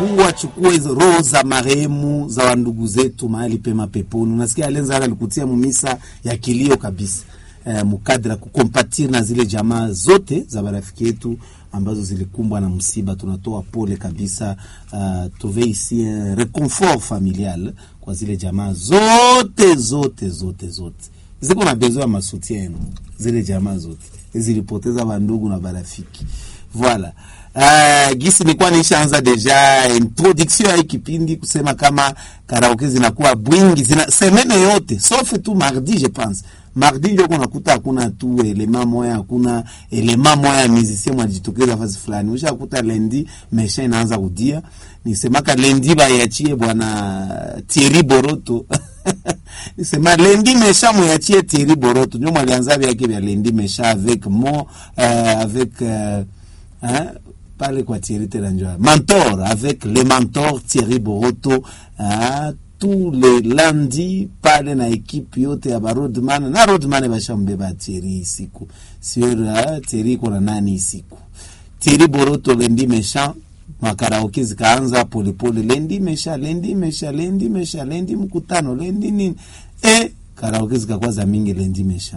Mungu achukue hizo roho za marehemu za wandugu zetu mahali pema peponi. Unasikia Alenza alikutia mumisa ya kilio kabisa eh, mukadra kukompatir na zile jamaa zote za marafiki yetu ambazo zilikumbwa na msiba. Tunatoa pole kabisa, uh, tuve ici un reconfort familial kwa zile jamaa zote zote zote zote ziko na besoin ya masutien yenu, zile jamaa zote zilipoteza bandugu na barafiki Voilà. Uh, gisi nilikuwa nishaanza deja introduction ya hii kipindi kusema kama karaoke zinakuwa bwingi zina semene yote sauf tu mardi je pense. Mardi ndio kunakuta hakuna tu elema moya, hakuna elema moya ya musicien mwalijitokeza fasi fulani. Ushakuta lendi mesha inaanza kudia. Nisemaka lendi bayachie bwana Thierry Boroto. Nisema lendi mesha mwachie Thierry Boroto. Ndio mwalianza vyake vya lendi mesha avec mo euh, avec euh, hein, pale kwa Thierry Telanjoa mentor avec le mentor Thierry Boroto hein, tous les lundi pale na ekipe yote ya barodman na rodman bashambeba Thierry siku sio uh, Thierry iko na nani siku Thierry Boroto lendi mesha makaraoke zikaanza polepole, lendi mesha lendi mesha lendi mesha lendi mkutano lendi nini e karaoke zikakuwa za mingi lendi mesha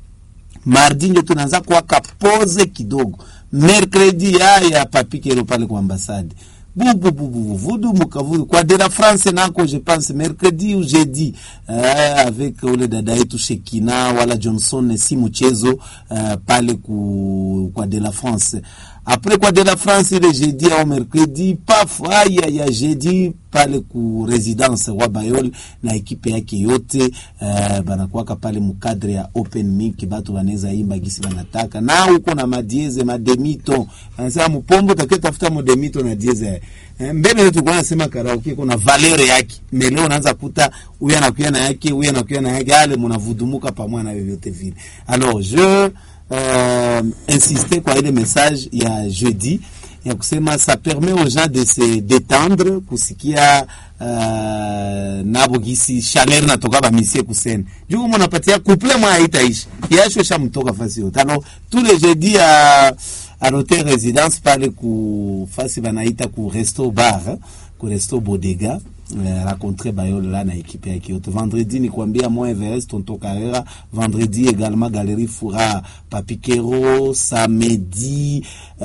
mardi ndio tunaanza kuwaka pose kidogo, mercredi haya papikero pale kwa ambasade bubububu vudu mukavudu kwa de la France nako je pense mercredi ou jeudi euh, avec ule dada yetu Shekina wala Johnson si mchezo euh, pale ku, kwa de la France après kwa de la France ile jeudi au mercredi paf aya ya jeudi pale ku residence wa Bayol na ekipe yake yote uh, banakuwaka pale mukadre ya open mic, batu banaweza imba gisi banataka, na uko na madieze mademito, anasema mpombo take tafuta modemito na dieze eh, mbele yetu kwa nasema karaoke kuna valeur yake, meleo unaanza kuta huyu anakuya na yake, huyu anakuya na yake, ale mnavudumuka pamoja na vyovyote vile. Alors je euh, insister kwa ile message ya jeudi ya kusema ça permet aux gens de se détendre kusikia uh, nabo gisi chaleur natoka bamisie kusene juu mnapatia couple mwa haitaishi yasho shamtoka fasi yote alors tous les jeudis à à l'hôtel résidence pale ku fasi banaita ku resto bar ku resto bodega euh, rencontrer Bayol là na équipe yake yote. Vendredi ni kuambia moi Everest Tonto Carrera, vendredi également Galerie Foura Papikero, samedi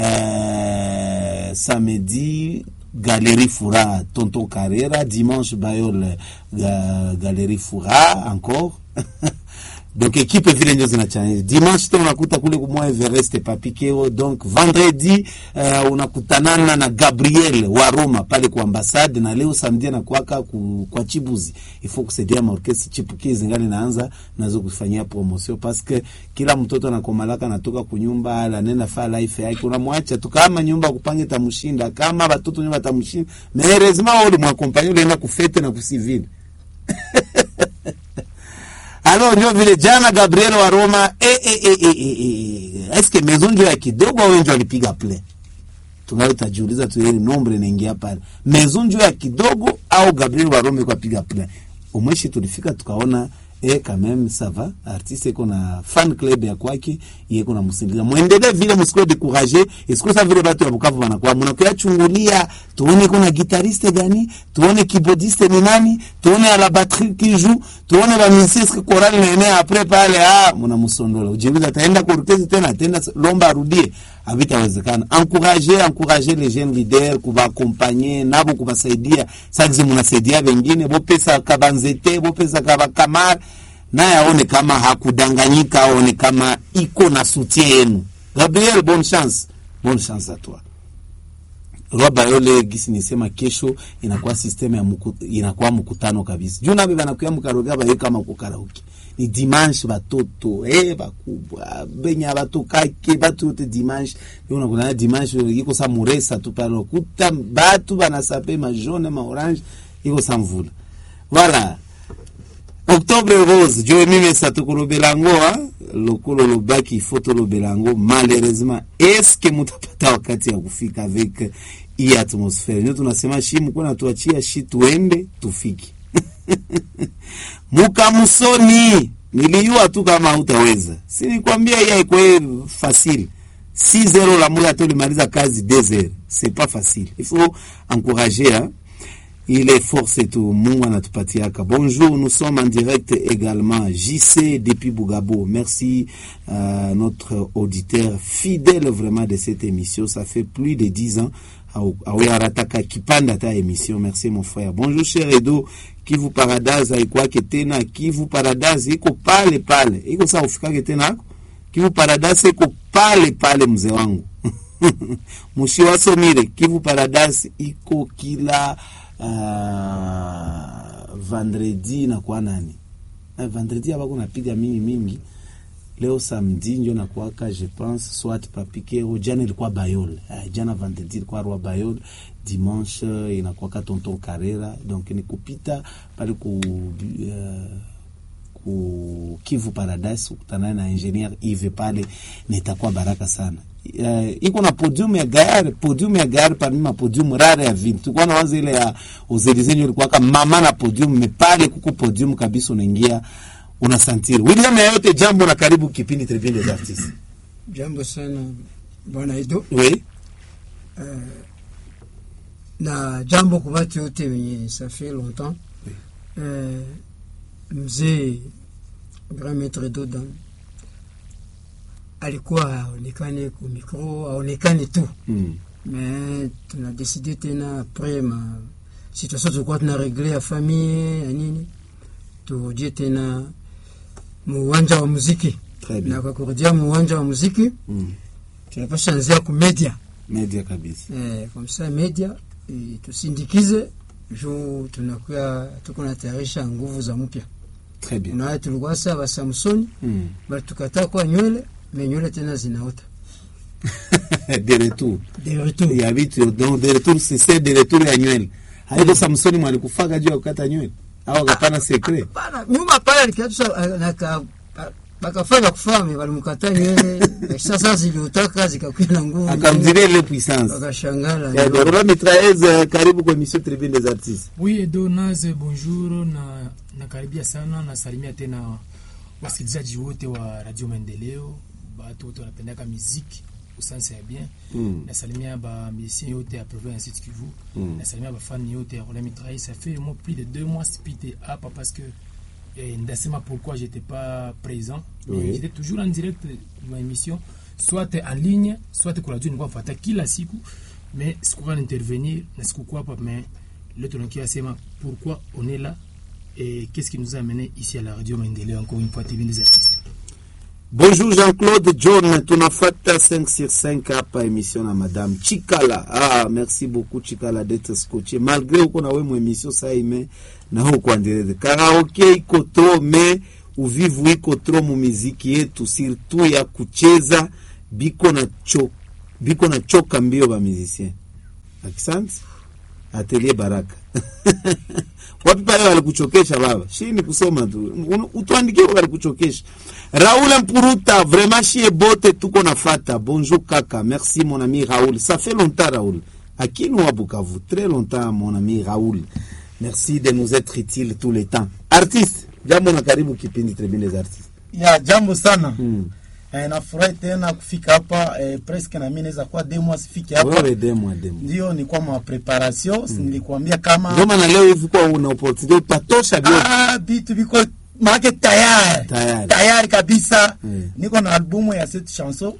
euh, samedi Galerie Foura Tonton Carrera, dimanche Bayol ga, Galerie Foura encore donc ekipe vile ndio zinachanganya. Dimanche tena unakuta kule kumwa Everest Papikeo, donc vendredi uh, unakutanana na Gabriel wa Roma pale kwa ambassade, na leo samedi anakuaka ku, kwa Chibuzi il faut kusaidia maorkestra chipukizi ngali naanza nazo kufanyia promotion parce que kila mtoto anakomalaka natoka kunyumba ala nenda fa life yake, unamwacha tu kama nyumba kupange tamshinda, kama watoto nyumba tamshinda, mais heureusement wale mwakompanya ulienda kufete na kusivile Alors ndio vile jana Gabriel wa Roma eh, eh, eh, eh, eh, eh. Eske maison ndio ya kidogo au ndio alipiga play? Tunao tajiuliza tu ile nombre inaingia pale. Maison ndio ya kidogo au Gabriel wa Roma kwa piga play? Umweshi tulifika tukaona eh, quand même ça va artiste iko na fan club ya kwake yeko na msindikiza muendelee vile msikue décourager isiko sa vile batu ya Bukavu wanakuwa mnakuya chungulia tuone kuna guitariste gani tuone keyboardiste ni nani tuone à la batterie qui joue tuone ba musicien chorale nene après pale ah mnamsondola ujiuliza ataenda kurukezi tena ataenda lomba arudie havitawezekana encourager encourager les jeunes leaders kubaaccompagner nabo kubasaidia sagizi mnasaidia wengine bopesa kabanzete bopesa kabakamara naye aone kama hakudanganyika, aone kama iko na soutien yenu. Gabriel, bonne chance, bonne chance à toi. Roba yole gisi nisema kesho inakuwa system ya muku, inakuwa mkutano kabisa. Juu nabe banakuya mkaroga baye kama kukaraoke. Ni dimanche batoto, eh bakubwa, benya batokake, batu yote dimanche. Yo unakutana dimanche iko sa muresa tu pale kuta batu banasape ma jaune ma orange iko sa mvula. Voilà. Octobre rose jo mimi satukulobela ngo lokolo lobaki foto lobela ngo malheureusement eske mutapata wakati ya kufika avec hii atmosfere ndio tunasema shi mko na tuachia shi tuende tufiki mukamusoni niliyua tu kama hutaweza si nikwambia hii haikuwa fasili 6 heures la moja hata ulimaliza kazi 2 heures c'est pas facile il faut encourager hein? ile force tu Mungu anatupatiaka. Bonjour, nous sommes en direct également. JC depuis Bougabo. Merci euh, notre auditeur fidèle vraiment de cette émission. Ça fait plus de 10 ans. awearataka kipanda ta émission. Merci mon frère. Bonjour cher Edo. Kivu Paradise haikwake tena. Kivu Paradise iko pale pale. Iko saa ufikake tena hako. Kivu Paradise iko pale pale mzee wangu. Mushi wasomire. Kivu Paradise iko kila uh, vendredi nakuwa nani uh, vendredi abako napiga mingi mingi leo samedi njo nakuwaka je pense soit papikero jana ilikuwa bayol uh, jana vendredi ilikuwa roi bayol dimanche inakuwaka tonton karera donc ni kupita pale ku uh, ku Kivu Paradise ukutana na engineer Yves pale nitakuwa baraka sana. Uh, iko na podium ya gari, podium ya gari parmi ma podium rare ya vini. Tulikuwa na wazo ile ya Ozelizenyo ilikuwa kama mama na podium, mepale kuko podium kabisa, unaingia unasantiri. William ya yote jambo na karibu kipindi Tribune des Artistes. Jambo sana bwana Edo. Oui. Uh, na jambo kwa watu wote wenye ça fait longtemps. Oui. Uh, mzee grand maître Dodan alikuwa haonekane ku micro, haonekane tu Mm. mais tuna décidé tena après ma situation tulikuwa tuna regle ya famille ya nini, turudie tena muwanja wa muziki, Très bien. na kwa kurudia muwanja wa muziki Mm. tunapasha anzia ku media Media kabisa. eh, comme ça media eh, tusindikize juu tunakuwa tuko natayarisha nguvu za mpya. Très bien. Unaona tulikuwa saa ba Samsoni Mm. bali tukataa kwa nywele me nywele tena zinaota de retour. de retour Ya vitu donc de retour c'est c'est de retour ya nywele. Haiko Samsoni mwalikufaka juu ya kukata nywele. Au akapana secret. Pana, nyuma pale alikiatusha naka bakafanya kufame walimkataa nywele sasa ziliotaka zikakuwa na nguvu Akamzidia ile puissance. wakashangala Eh, Dorola Mitraez, karibu kwa emission Tribune des Artistes. Oui, Edo Naze, bonjour na nakaribia sana, nasalimia tena wasikilizaji wote wa Radio Maendeleo, batu wote wanapendaka muziki usanse ya bien. Mm. Nasalimia ba musiciens yote ya province ya Sud Kivu. Mm. Nasalimia ba fan yote ya Roland Mitraille. Ça fait au moins plus de deux mois spité hapa parce que eh, ndasema pourquoi j'étais pas présent. Mais Oui. j'étais toujours en direct de ma émission, soit en ligne, soit kwa radio nilikuwa nafuata kila siku, mais sikuwa intervenir na sikukuwa hapa mais leo tunakia sema pourquoi on est là et qu'est-ce qui nous a amené ici à la radio Maendeleo encore une fois TV des artistes. Bonjour Jean-Claude John, tunafuata 5 sur 5 hapa émission na madame Chikala. Ah, merci beaucoup Chikala d'être scotché. Malgré uko na wewe émission ça ime na huko endeleze. Karaoke iko trop mais uvivu iko trop mu muziki yetu surtout ya kucheza biko na cho biko na choka mbio ba musicien. Asante. Atelier Baraka. Wapi pale walikuchokesha baba? Shi ni kusoma tu. Un- Utuandikie walikuchokesha. Raoul Mpuruta, vraiment chie bote tuko nafata. Bonjour kaka. Merci mon ami Raoul. Ça fait longtemps Raoul. Akinu wa Bukavu. Très longtemps mon ami Raoul. Merci de nous être utile tous les temps. Artiste, jambo na karibu kipindi Tribune des Artistes. ya jambo sana Mm. eh, nafurahi tena kufika hapa eh, presque na mimi naweza kuwa demo sifike hapa Wewe demo demo. ndio nilikuwa ma preparation nilikwambia kama Ndio maana leo hivi kwa una opportunity utatosha vyote. ah, vitu viko maake tayari Tayari. tayari kabisa Mm. niko na albumu ya cette chanson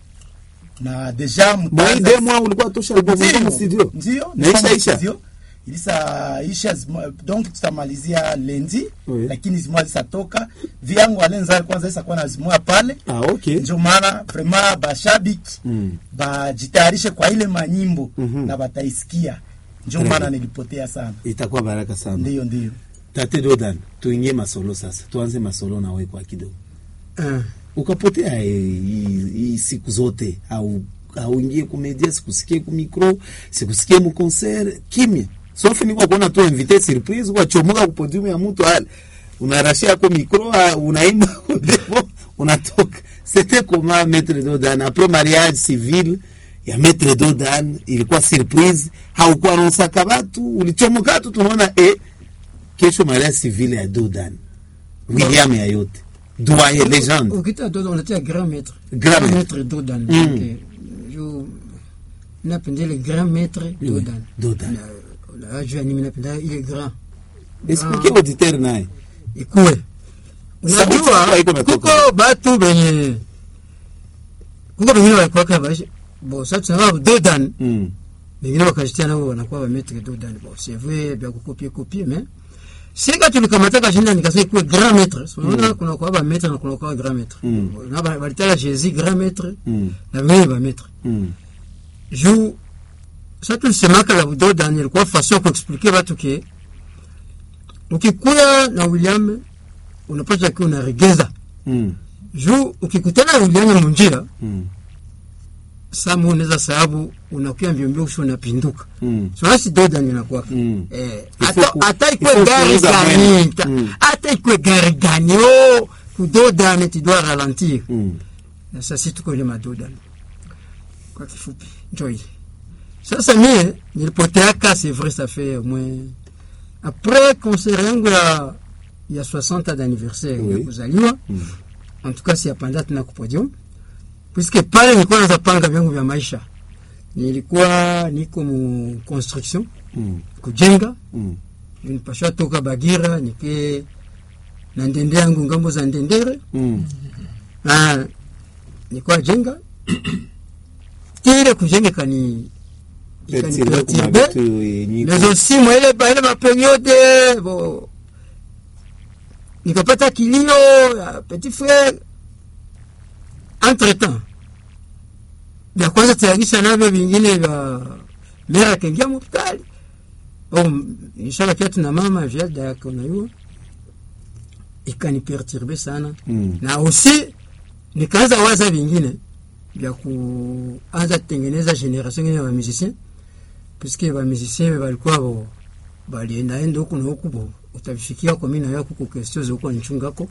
na deja Bon, mtaanza- demo ulikuwa tosha albamu Ndio, kama studio. ndio Na isha niko isha. studio. ilisa isha zima- donc tutamalizia lendi Oui. lakini zimwa zisatoka vyangu alenza kwanza isakuwa na zimwa pale Ah, okay. ndio maana vraiment bashabiki Mm. bajitayarishe kwa ile manyimbo Mhm. na bataisikia ndio Très maana bien. nilipotea sana Itakuwa baraka sana. ndio ndio Tate Dodan, tuingie masolo sasa. Tuanze masolo na wewe kwa kidogo. Ah, Ukapotea eh, hii hii siku zote au auingie kumedia, sikusikie ku micro, sikusikie mu concert, kimya. Sauf niko kuona tu invité surprise kwa chomoka ku podium ya mtu ale. Unarashia kwa micro, ah, unaimba kwa demo, unatoka. C'était comment Maître Dodan après mariage civil ya Maître Dodan ilikuwa surprise, haukuwa unasaka watu, ulichomoka tu tunaona eh kesho mariage civil ya Dodan. William ya yote. Doyen legende. ukita dodo unatia grand maître Grand maître. Dodan Mm. Donc, eh, juu napenda ile grand maître Oui, Dodan Dodan. Na- na juu ya nini napenda ile grand explique auditeur naye ikuwe Sauti unajua yako haiko imetoka. kuko batu benye kuko bengine walikuwaka baishi bo sasa tunaa Dodan Mm. bengine wakajitia nao wanakuwa ba maître Dodan bon c'est vrai bya kukopie kopie mais sika tulikamataka shinda nikasema ikuwe grand maître So, unaona kuna kwa ba maître na kuna kwa grand maître Mm. na ba- balitaka Jésus grand maître Mm. na bengine ba maître Mm. juu sa tulisemaka la Dodan ilikuwa façon ya kuexplike batu ke ukikuya na William unapata kiwa unaregeza Mm. juu ukikutana na William munjia Mm. samu unaweza sababu unakuya mbio mbio kisha unapinduka Mm. sonasi Dodan inakuwa Mm. eh Il hata faut ku- hata il ikwe faut gari kuuza gani mwendo. ta- Mm. hata ikwe gari gani oh ku Dodan tu dois ralentir Mm. na sasa si tuko ile madodan kwa kifupi njo ile sasa mie nilipoteaka c'est vrai ça fait au moins après concert yangu ya ya 60 ans d'anniversaire Oui. ya kuzaliwa Mm. en tout cas siyapanda tena ku podium puisque pale nilikuwa naza panga vyangu vya maisha nilikuwa niko mu construction Mm. kujenga Mm. nipashwa toka Bagira nike na ndende yangu ngambo za ndendere Mm. na nilikuwa jenga ile kujenga kani Perturbe ikaniperturbe kuma vitu yenye mais aussi moi ile ba ile maperiode bo nikapata kilio ya petit frère entre temps vya kwanza tayarisha navyo vingine vya mera akaingia hospitali oh, ishara kiatu na mama viada yake unajua ikaniperturbe sana Mm. na aussi nikaanza waza vingine vya kuanza tengeneza generation ingine ya bamusicien puisque bamusicien balikuwa bo baliendaenda huku na huku bo utavifikia kwa mimi na yako kuko question zokuwa nichungako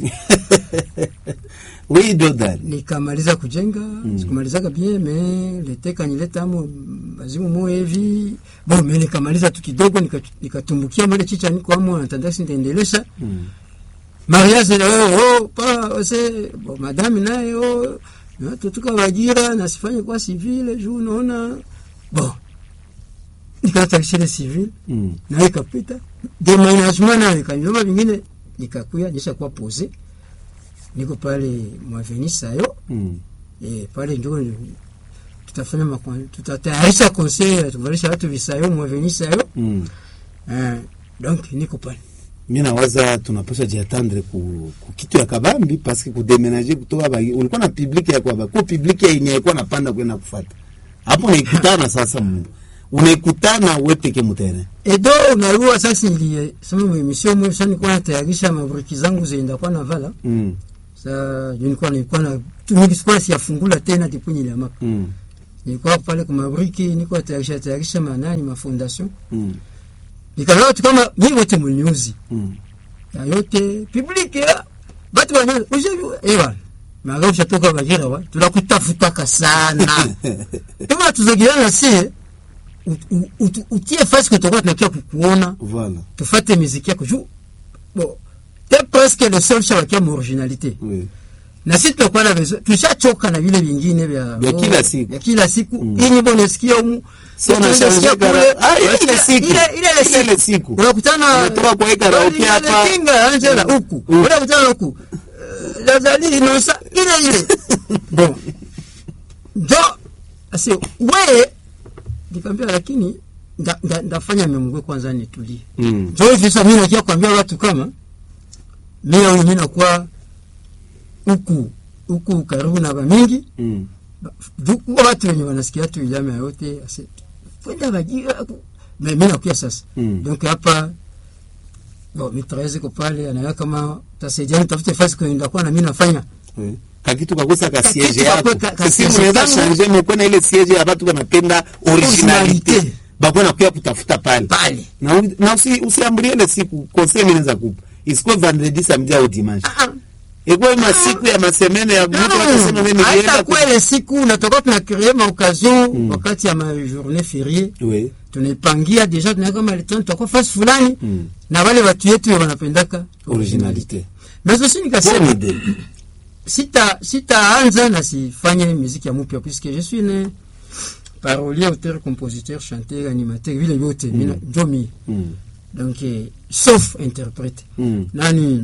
Oui, Dodan. nikamaliza kujenga mm. sikumalizaga bien me leteka niletamo bazimu mo hivi bon me nikamaliza tu kidogo nika- nikatumbukia male chicha niko amo natandasi nitaendelesha Mm. mariage oh, oh, pa ose bon, madame naye oh, na tutuka Bagira nasifanye kwa civile juu unaona bon nikatakishile civile Mm. naye ikapita demanagement nayo ikanyoma vingine nikakuya nisha kuwa pose niko pale mwaveni sayo Mm. eh, pale njo tutafanya makon- tutatayarisha conseil tuvalisha watu visayo mwaveni sayo Mm. eh, donc niko pale mi nawaza tunapasha jiatandre ku, ku kitu ya kabambi paske kudemenaje kutoka ba, ulikuwa na publiki ya kwaba ku publiki ya yenye alikuwa napanda kwenda kufata hapo unaikutana sasa Mungu unaikutana we peke mutere edo unarua sasa nilie sema mwemisio mwe sasa nilikuwa natayarisha mabriki zangu zenda kwa navala mm. sa nilikuwa nilikuwa na tumiki sikuwa siyafungula tena depuis niliamaka mm. nilikuwa pale kwa mabriki nilikuwa natayarisha tayarisha manani mafondation mm. nikaona watu kama mimi wote mnyuzi mm. ya yote public ya batu bana ujevu ewa maga ushatoka Bagira wa tunakutafutaka sana kama tuzogirana si ut- ut- ut- utie fasi kutoka tunakia kukuona voilà tufate miziki yako juu bon te presque le seul shabakia mu originalité oui. na sisi tutakuwa na besoin tushachoka na vile vingine vya Vya kila siku. vya kila siku Mm. hii nyimbo unasikia humu So unasikia unashangaa kule, kara- Ah, ile unasikia- ile siku. ile ile ile Ile ile siku siku. unakutana Unatoka kwa hii karaoke Ile hapa. kinga Angela huku Mm. unakutana huku Eh, Lazali Inosa ile ile bon ndo asi wewe nikamwambia lakini nda- nda- ndafanya memgwe kwanza nitulie mm. ndio hivi sasa mimi nakia kuambia watu kama mimi au mimi nakuwa huku huku karibu na bamingi mm. huku watu wenye wanasikia tu ilama yote ase kwenda Bagira ku- mais mimi nakuya sasa Mm. donc hapa bon mitraise ko pale anaona kama tasaidiana tafute fasi kwenda kwa na mimi nafanya oui. kakitu kakosa ka Kakitu siege yako kakwe ka- ka Kasi siege mnaweza kangu. changer mekuwa ile siege ya watu wanapenda originalite Originalite. bakwe nakuya kutafuta pale pale na, u- na usi, usiambulie ile siku conseil mimi naweza kupa isikuwe vendredi samedi au dimanche Ah, ah. ikuwe masiku ya masemene ya mtu atasema mimi hata nilienda ku- kwele siku unatoka tunacree maoccasion wakati ya majournée férié oui tunaipangia deja tunaweka kama le temps tutakuwa fasi fulani Mm. na wale watu yetu wanapendaka originalite mais aussi bonne nikasema idée sita sitaanza na sifanye muziki ya mupya puisque je suis né parolier auteur compositeur chanteur animateur vile vyote mina njo mie Mm. donc eh, sauf interprète Mm. nani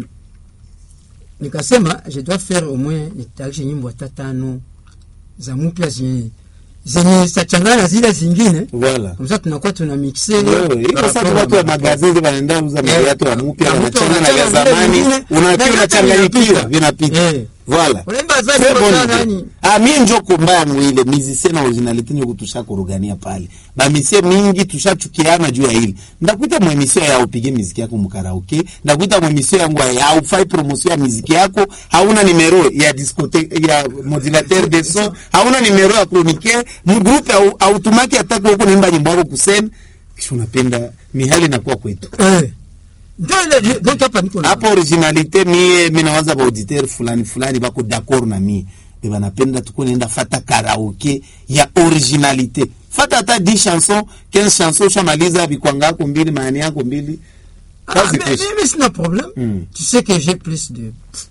nikasema je dois faire au moins nitayarishe nyimbo hata tano za mpya zenye zenye zitachangana zile zingine Voilà. kamsa tunakuwa tuna mixe Wewe, iko sasa watu wa magazeti wanaenda uza viatu ya mpya Ya wanachanga mpya, na vya wanachanga na zamani, vingine, na unakiwa vyote unachanganyikiwa vinapita. vinapita. Eh. Voilà. unaimba za Très nyimbo bonne za idée. nani Ah, mie njo kombaya mwile musicien na originalité nyo kutusha kurugania pale bamisie mingi tushachukiana juu ya hili ndakuita mwemisio ya upige miziki yako mukaraoke ndakuita mwemisio yangu ya haufai promotion ya miziki yako hauna nimero ya discothèque ya modulateur de son hauna nimero ya chroniqueur mgrupe au, autumaki atake huko naimba nyimbo yako kusema kisha unapenda mihali inakuwa kwetu eh ndio ile donc hapa niko na hapo originalite mie mi nawaza baauditeur fulani fulani bako d'accord na mie be banapenda tuko nenda fata karaoke ya originalite fata hata 10 chanson 15 chanson ushamaliza bikwanga yako mbili maani yako mbili Ah, kazi mais, kesho mais, mais c'est un problème. Mm. Tu sais que j'ai plus de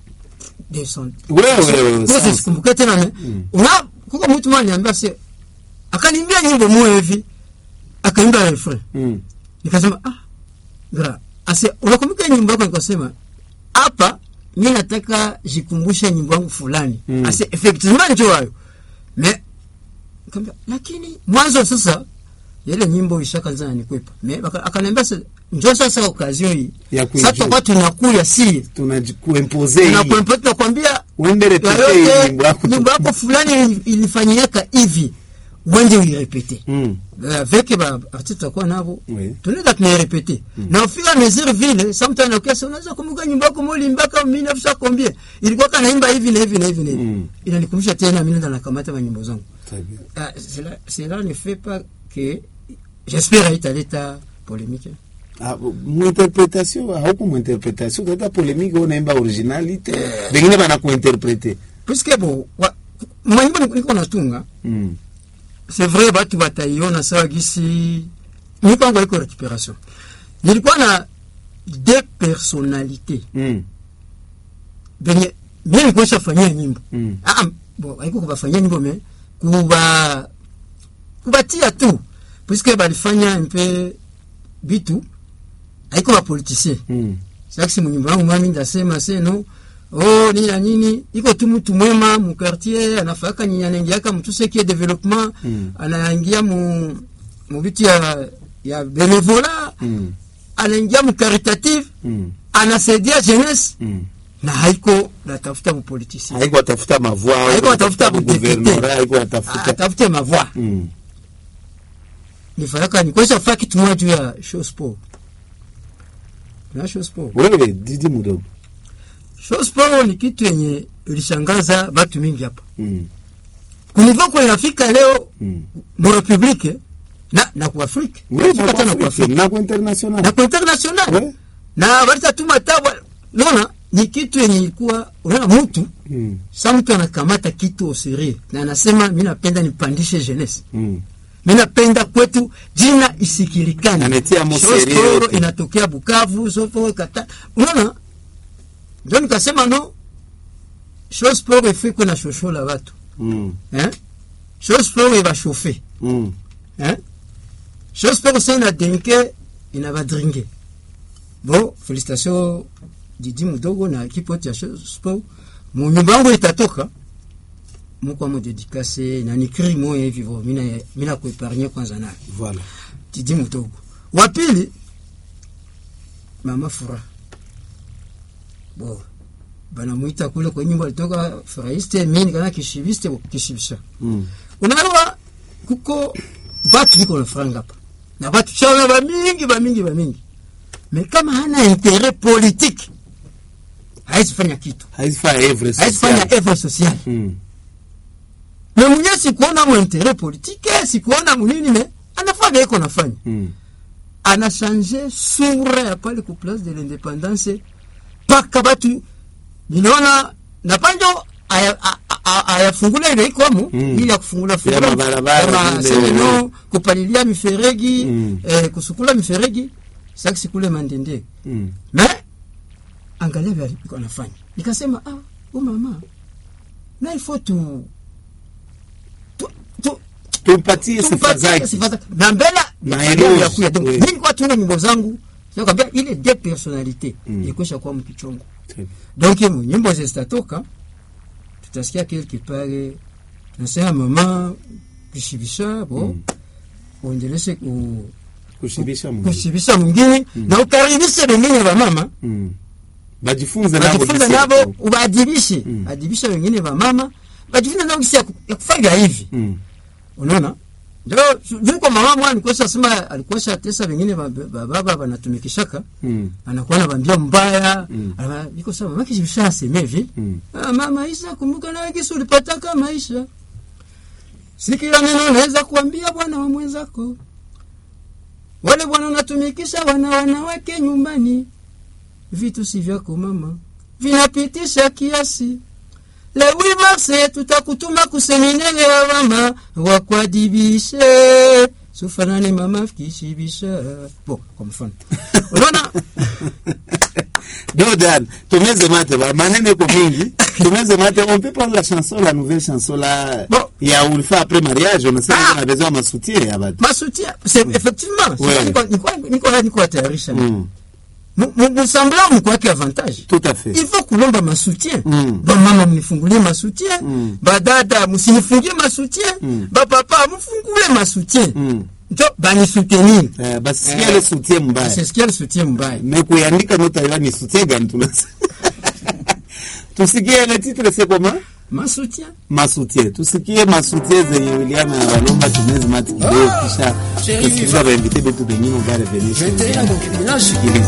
de son. wewe wewe Kwa sasa. sikumbuka tena me. Una kuko mtu mmoja ananiambia se akaniambia nyimbo moja hivi akaimba refrain. Mm, Nikasema ah gra ase unakumbuka nyimbo yako nikasema hapa mimi nataka jikumbushe nyimbo yangu fulani. Mm. Ase effectivement ndio hayo. Me nikamwambia lakini mwanzo sasa ile nyimbo ishakaanza nikwepa. Me baka- akaniambia sasa njoo sasa occasion hii. ya Sasa kuijua tutakuwa tunakuya si tunajikuimpose hii tunakuempa tunakwambia uende repete yoyote hii nyimbo yako nyimbo yako fulani ilifanyika hivi uende uirepete Mm, avec ba artiste tutakuwa navo Oui. tunaenda tunairepete na ufika mesure vile sometimes ukiasa unaweza kumbuka nyimbo yako moli mpaka 1900 combien ilikuwa kana imba hivi na hivi na hivi na hivi Mm. inanikumbusha tena mimi ndo nakamata manyimbo zangu très bien. ah, cela cela ne fait pas que j'espère haitaleta polémique Ah, muinterpretation hauko muinterpretation kuleta polemike unaimba originalite bengine banakuinterprete puisque bo wa- manyimbo niko- niko natunga mm. c'est vrai batu bataiona sawa gisi mipango iko récupération nilikuwa na deux personnalités Mm. benye mie nikuesha fanyia nyimbo Mm. ah, ah, bo haiko kubafanyia nyimbo me kuba kubatia tu puisque balifanya mpe bitu haiko bapoliticien Mm. saksi munyumba wangu mami ndasema seno oh nini na nini iko tu mtu mwema mu quartier anafaka nyinyi anaingiaka mtu seki development Mm. anaingia mu mu vitu ya ya benevola Mm. anaingia mu caritative Mm. anasaidia jeunesse Mm. na haiko natafuta mu politicien haiko atafuta mavua Haiko atafuta budepute. guvernora haiko atafuta atafute mavoi Mm. nifanyaka nikwesha faa kitu moja juu ya show sport na show sport wewe didi mudogo show sport ni kitu yenye ilishangaza batu mingi hapa Mm. kunivo kwe inafika leo Mm. mu republique na na ku Afrique Wewe Inafika tena ku na Afrique na kwa international na ku international Ouais. na balita tuma tabwa naona ni kitu yenye ilikuwa unaona mtu Mm. sa mtu anakamata kitu osiri na anasema mi napenda nipandishe jeunesse Mm. mi napenda kwetu jina isikilikane Anatia mo Show serie Sport yote. inatokea Bukavu sofo kata unaona ndio nikasema no show sport ifikwe na shoshola watu Mm. eh show sport ibashofe Mm. eh show sport sa inadenke inabadringe bon félicitation Didi Mudogo na ekipe yote ya show sport mu nyumba yangu itatoka mukwa mo dedikase na nikiri moya hivi vo mina mina kuepargne kwanza nayo Voilà. Didi Mudogo. Wa pili Mama Fura. Bo. Banamuita kule kwa nyimbo alitoka Furaiste mimi kana kishibiste kishibisha. Mm. Unaelewa kuko batu biko na franga hapa. Na batu chana ba mingi ba mingi ba mingi. Me kama hana intérêt politique haizi fanya kitu. haizifanya evre Haizi fanya effort social. Mm. Na mwenye sikuona mu intérêt politique, sikuona munini me anafanya iko nafanya. Mm. anachange sura ya pale ku place de l'independance mpaka batu niliona na panjo aya- a- a- ayafungula ile ikwamo Mm. ili ya kufungula Ya fungula mabarabara kama vile. semeno kupalilia miferegi Mm. eh, kusukula miferegi saksi kule mandende Mm. me angalia vile alikuwa anafanya nikasema ah huyu mama na il faut tu tu tu tumpatie sifa tumpatie zake sifa zake na mbele Na ya eloge, ya kuya donc oui. mimi kwa tuna nyimbo zangu nakwambia ile de personnalité ikosha kwa mkichongo donc mu nyimbo zitatoka tutasikia quelque part tunasema mama kushibisha bo uendeleshe ku kushibisha Mungu kushibisha mwingine na ukaribishe wengine wa mama Mm. bajifunze nabo bajifunze jinsi ya nabo ku- ubadibishe adibishe wengine wa mama bajifunze nabo kisi ya ku- ya kufanya hivi Mm. unaona ndio juu kwa mama mwana alikuwa sema alikuwa tesa wengine ba- ba- baba wanatumikishaka Mm. anakuwa anabambia mbaya Mm. ana iko sawa mama kisha aseme hivi Mm. ah, mama Isa kumbuka na kisi ulipataka maisha si kila neno naweza kuambia bwana wa mwenzako wale bwana unatumikisha wana wanawake nyumbani vitu si vyako mama vinapitisha kiasi lewi marse tutakutuma kuseminere ya mama wakwadibishe sufanane mama kishibisha bo kwa mfano unaona Jordan, tumeze mate ba manene ko mingi. Tumeze mate, on peut prendre la chanson, la nouvelle chanson là. Bon. Ya ulfa après mariage, on sait Ah. qu'on a besoin de soutien ya batu. masoutien c'est effectivement Ouais. c'est niko niko niko niko atayarisha Mm. msambla mkwake avantage Tout à fait. il faut kulomba masoutien Mm. bamama mnifungulie masoutien Mm. badada msinifungie masoutien Mm. bapapa mfungule masoutien Mm. njo banisoutenir Eh, basi sikia le soutien mbaya. sesikia le soutien mbaya Mais kuandika nota ila ni soutien gani tunasema. Tusikie le titre c'est comment? masoutien Masoutien. Tusikie masoutien zenye William na Walomba tumeze mate kidogo kisha tusikiza bainvite betu bengine on va revenir. sur- Sikiliza.